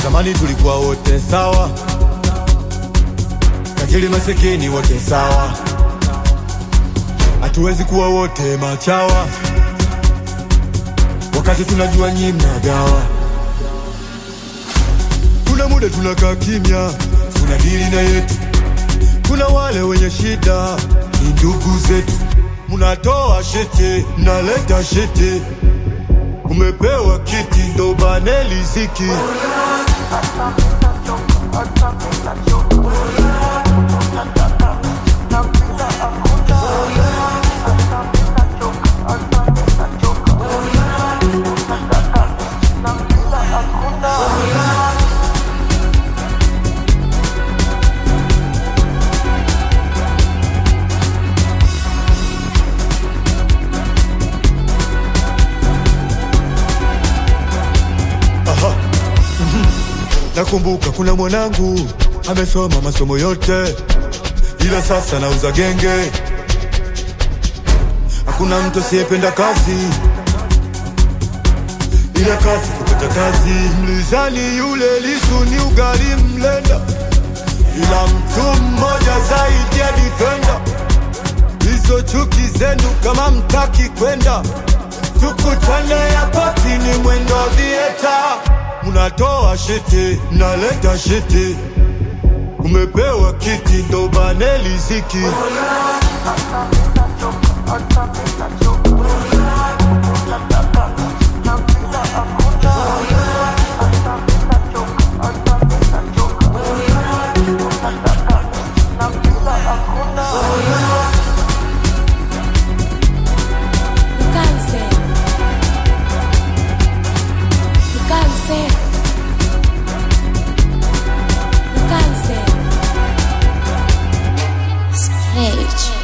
Zamani tulikuwa wote sawa, tajiri masikini wote sawa, hatuwezi kuwa wote machawa, wakati tunajua nyi mnagawa. Kuna muda tunakaa kimya, tunadili na yetu. Kuna wale wenye shida, ni ndugu zetu. Munatoa shete, naleta shete, umepewa kiti ndo bane riziki. Aha. Mhm. Nakumbuka kuna mwanangu amesoma masomo yote, ila sasa nauza genge. Hakuna mtu asiyependa kazi, ila kazi kupata kazi. Mlizani yule Lisu ni ugali mlenda, ila mtu mmoja zaidi ya defender. Hizo chuki zenu kama mtaki kwenda, tukutane hapa ni mwendo vieta. Munatoa shete, naleta shete, umepewa kiti ndo bane riziki. Mukanse. Mukanse. Mukanse. Stage.